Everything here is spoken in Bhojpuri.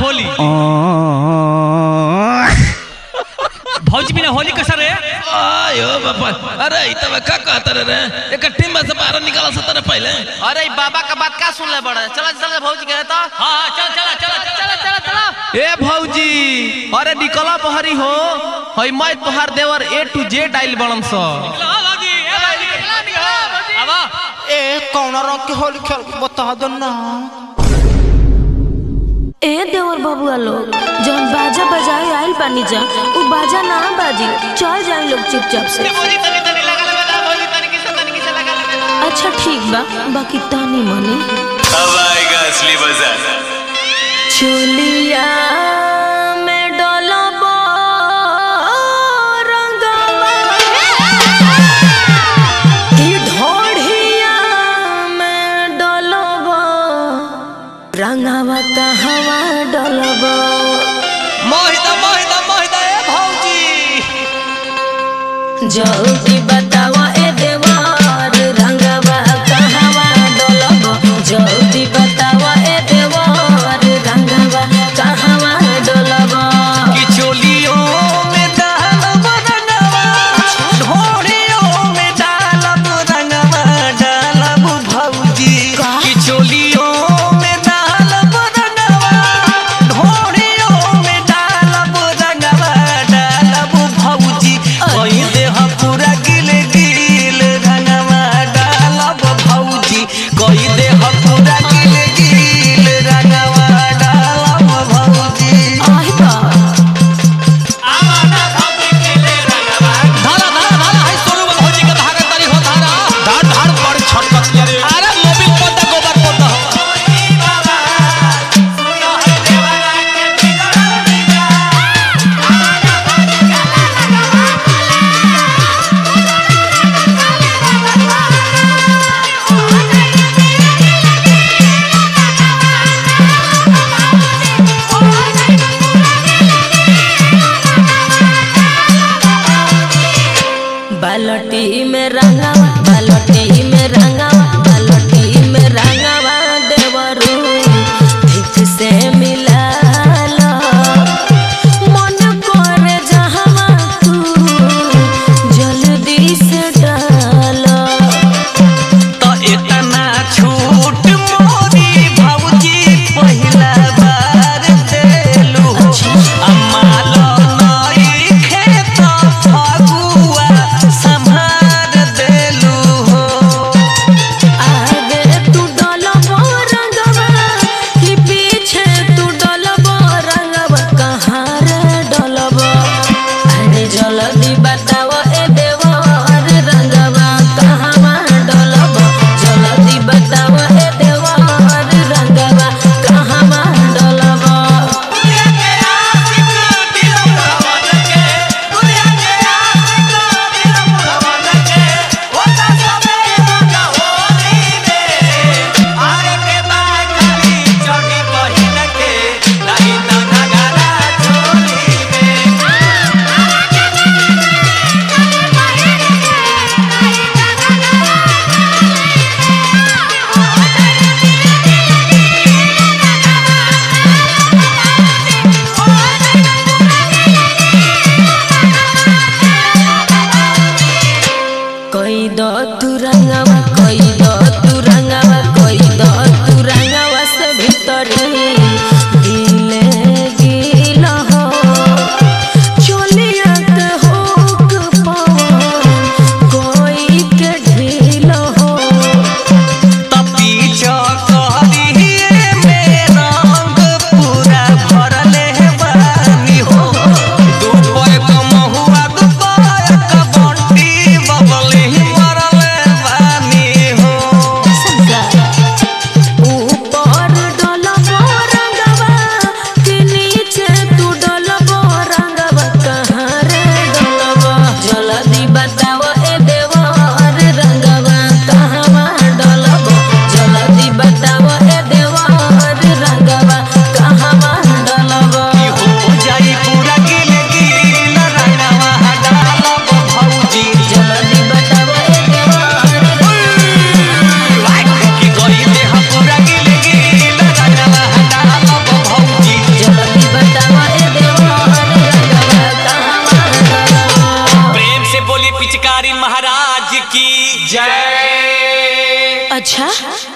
होली भौजी बिना होली कैसा रे आयो बापा अरे इ तब का कहत रे रे एक टीम में से बाहर निकाल सतर पहले अरे ई बाबा का बात का सुन ले बड़ा चला चला भौजी गए तो हाँ हाँ चल चला चला चला चला चला ए भौजी अरे निकला पहरी हो हई मैं तोहार देवर ए टू जेड आइल बनम स हाँ भौजी ए भौजी निकला निकला भौजी आवा ए कौन रंग के होली खेल बता दो ना ए देवर बबुआ लोग जौन बाजा बजाए आइल बानी जा उ बाजा ना बाजी चल जाए लोग चुपचाप से भौजी तनी तनी लगा ले बेटा भौजी तनी किसे तनी किसे लगा ले बेटा अच्छा ठीक बा बाकी तानी मनी अब आएगा असली मजा चोलिया में डोलबो रंगवा कि ढोढ़िया में डोलबो रंगवा कहवा डोलबो मोहिता मोहिता मोहिता ए भौजी जल्दी बतावा ए देवार रंगवा कहवा डोलबो जल्दी बतावा ए देवार रंगवा कहवा डोलबो कि चोलियों में डालब रंगवा ढोड़ियों में डालब रंगवा डालब भौजी कि चोलियों में डालब रंगवा ढोड़ियों में डालब रंगवा डालब भौजी कोई देह पूरा गिल गिल रंगवा डालब भौजी कोई देह पूरा गिल गिल रंगवा डालब भौजी आहि बा धारा धारा धारा हाय सोनू बाबू जी के धागा तारी हो धारा धार धार पर छटक रे अरे मोबिल पोता गोबर पोता बालटी में रंगावा बालटी में रंगावा बालटी में रंगावा देवरू ठीक से मिला लो मन करे जहावा तू जल्दी से डालो तो इतना छूट मोरी भौजी पहिला बार देलू अम्मा लो नई खेत फगुआ संभार देलू जय अच्छा